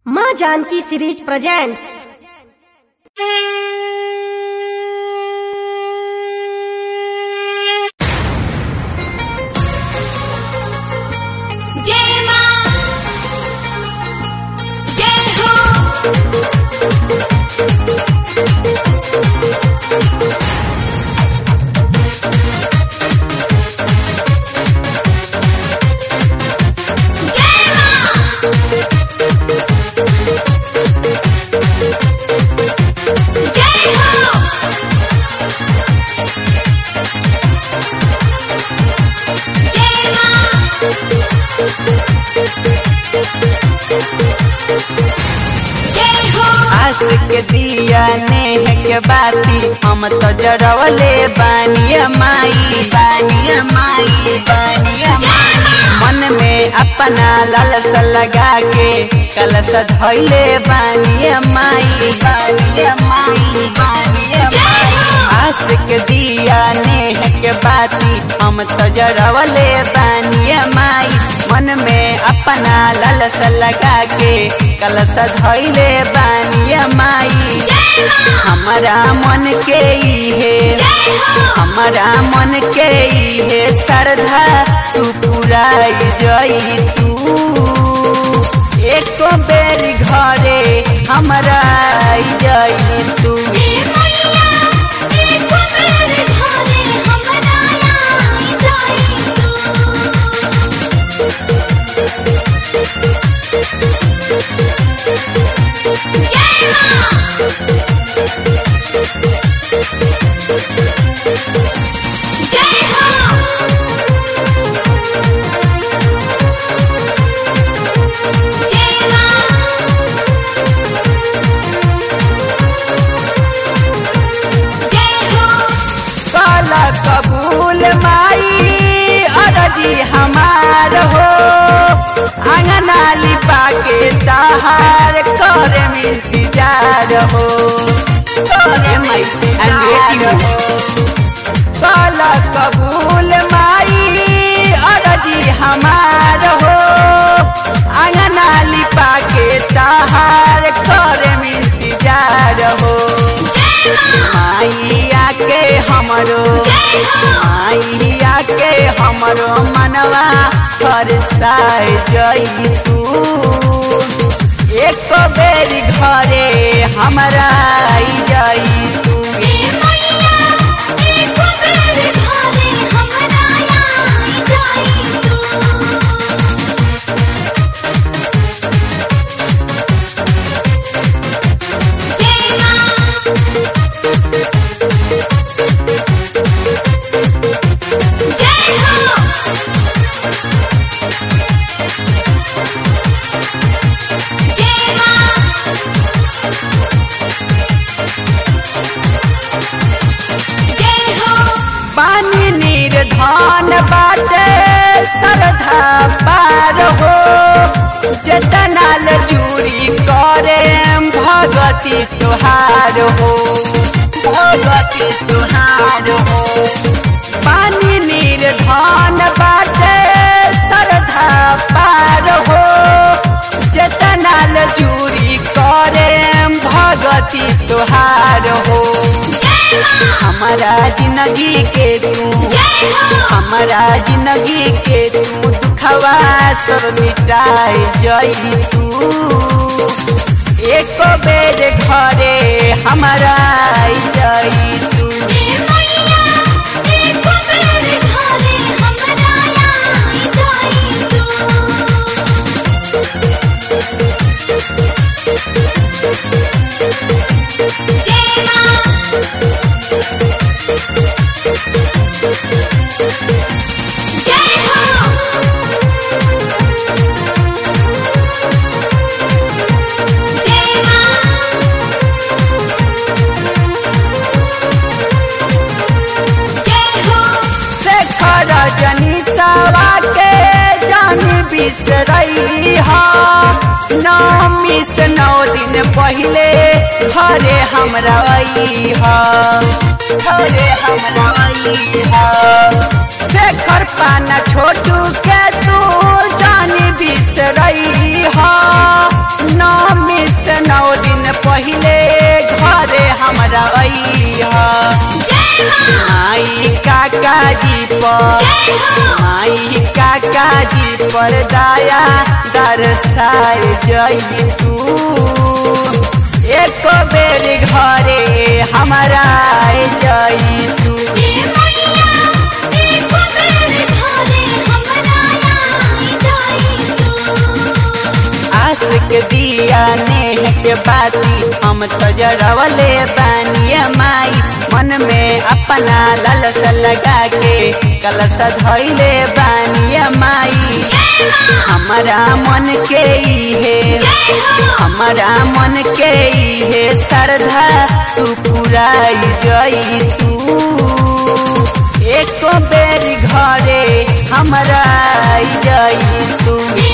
माँ Janaki series presents जय मां जय हो जय मां जय हो जय मां जय हो आस के दिया नेह के बाती हम तो जरवले बानिया माई बानिया माई बानिया माई मन में अपना लालसा लगा के कलश धैले बानिया माई बानिया माई बानिया माई आस के दिया नेह के बाती हम तो जरवले बानिया माई मन में अपना लालसा लगा के कलश धैले बानिया माई जय मां हमारा मन के इहे जय हो हमारा मन के इहे श्रद्धा तू पुराई जई तू एको बेर घरे हमरा आई जई तू ए मैया एको बेर घरे हमरा आई जाई तू जय मां जय हो जय मां जय हो काला कबूल माई अरजी हमार हो अंगना लिपा के तहार कर इंतजार हो करे माई अंग्रेजी काला कबूल माई अरजी हमार हो अंगना लिपा के तहार कर इंतजार हो जय मां माइया के हमरो जय हो माइया के हमरो मनवा फरसाए जई तू एक बेर घरे हमरा आई जई तू ए मैया एको बेर घरे हमरा आई जाई तू जय मां जय हो जय मां जय हो पानी नीर धान बाटे सरधा पार हो जतनाल जूरी करे भगती तुहार हो भगती तुहार हो पानी नीर धान बाटे सरधा पार हो जतनाल जूरी करे भगती तुहार हो जय मां हमारा जिंदगी के तू जय हो हमारा जिंदगी के तू दुखवा सब मिटाए जई तू एक बेर घरे हमारा आई जई तू ए मैया एको बेर घरे हमरा आई जाई तू जय मां जय हो जय मां जय हो शेखर जनीसवा के जान बिसरई हा नौमी से नौ दिन पहले घरे हमरा आई हा घरे हमरा आई हा शेखर पाना छोटू के तू जान बिसरई हा नाम जय हो माई काका जी पर दया दरसाए जई तू एक बेर घरे हमारा आए जई तू ये मैया एक बेर घरे हमरा आई जाई तू आस के दिया नेह के बाती हम तो जरवले बानिया माई मन में अपना ललस लगा के कलश धैले बानिया माई जय मां हमारा मन के इहे जय हो हमारा मन के इहे श्रद्धा तू पुराई जई तू एक बेर घरे हमरा आई जई तू ये